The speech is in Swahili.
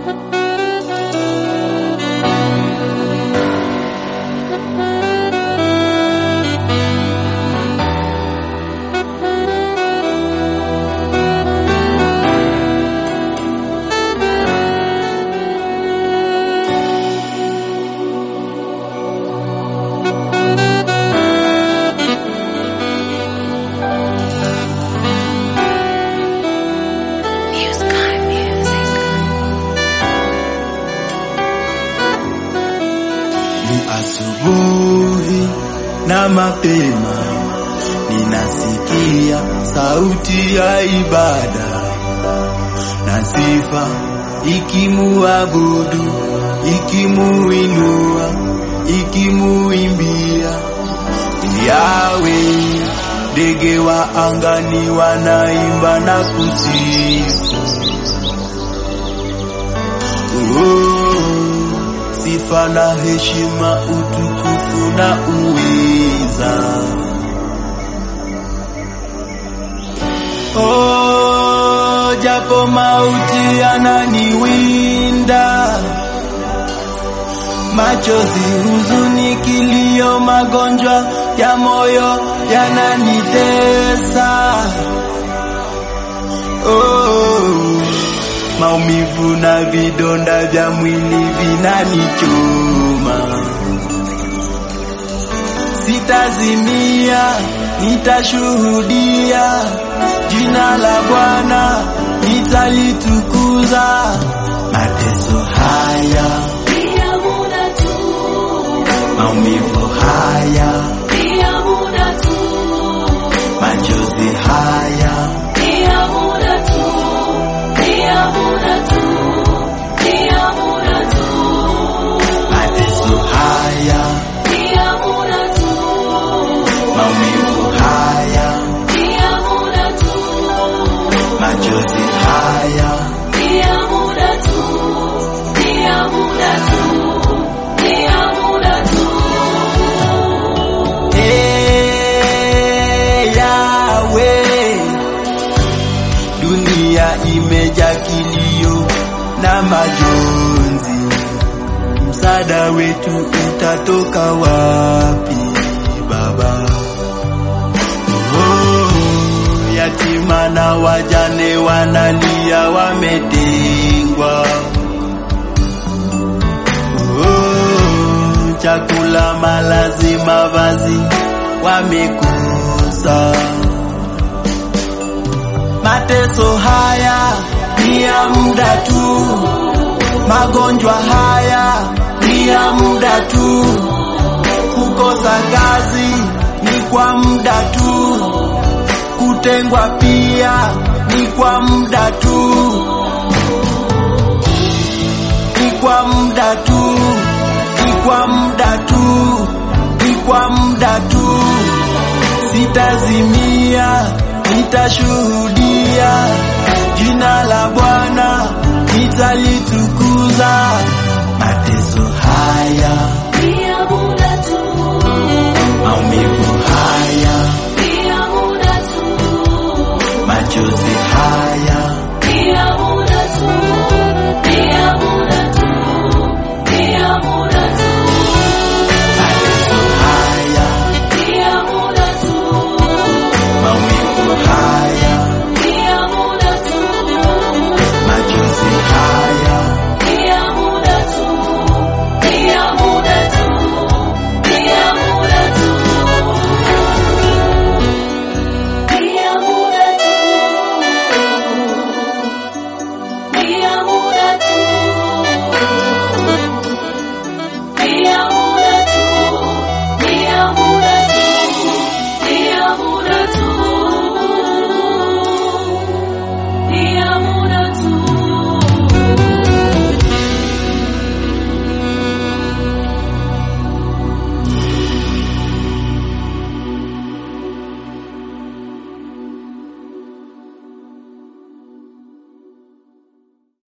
Ni asubuhi na mapema, ninasikia sauti ya ibada na sifa ikimuabudu, ikimuinua, ikimuimbia Yawe. Ndege wa angani wanaimba na kusifu Oh, sifa na heshima, utukufu na uweza. Oh, japo mauti yananiwinda, machozi, huzuni, kilio, magonjwa ya moyo yananitesa. Oh, maumivu na vidonda vya mwili vinanichoma. Sitazimia, nitashuhudia jina la Bwana, nitalitukuza. Mateso haya, Pia muda tu, maumivu haya, pia muda tu, machozi haya, pia muda tu, pia muda tu, pia muda tu, mateso haya, pia muda tu, maumivu haya, pia muda tu, machozi haya, pia muda tu, pia muda tu, pia muda tu. Ee Yawe, dunia imejaa kilio na majonzi, msaada wetu utatoka wapi Baba? Oh, yatima na wajane wanalia, wametengwa. Oh, chakula, malazi, mavazi wamekosa. Mateso haya ni ya muda tu, magonjwa haya ni ya muda tu, kukosa kazi ni kwa muda tu, kutengwa pia ni kwa muda tu, ni kwa muda tu, ni kwa muda tu, ni kwa muda tu. Sitazimia, nitashuhudia jina la Bwana, nitalitukuza.